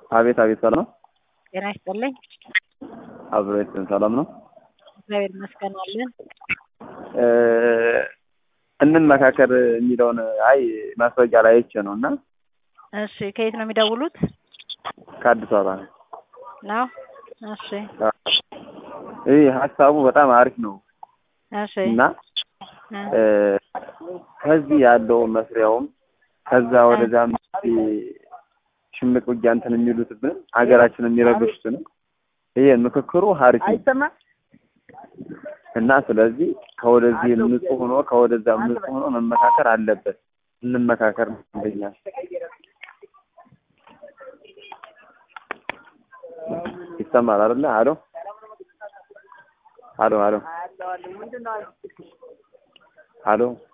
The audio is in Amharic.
አቤት አቤት፣ ሰላም ነው? ጤና ይስጥልኝ። አብሬት ሰላም ነው? እግዚአብሔር ይመስገን አለን። እንመካከር የሚለውን አይ ማስታወቂያ ላይ አይቼ ነው እና እሺ፣ ከየት ነው የሚደውሉት? ከአዲስ አበባ ነው። ነው። እሺ፣ ይህ ሀሳቡ በጣም አሪፍ ነው እሺ፣ እና ከዚህ ያለው መስሪያውም ከዛ ወደዛም ሽምቅ ውጊያ እንትን የሚሉትብን ሀገራችን የሚረብሹትን ይሄ ምክክሩ ሀሪፍ ነው እና ስለዚህ ከወደዚህ ንጹህ ሆኖ ከወደዛም ንጹህ ሆኖ መመካከር አለበት። እንመካከር ነው እንደኛ ይሰማል አይደለ? አሎ አሎ አሎ አሎ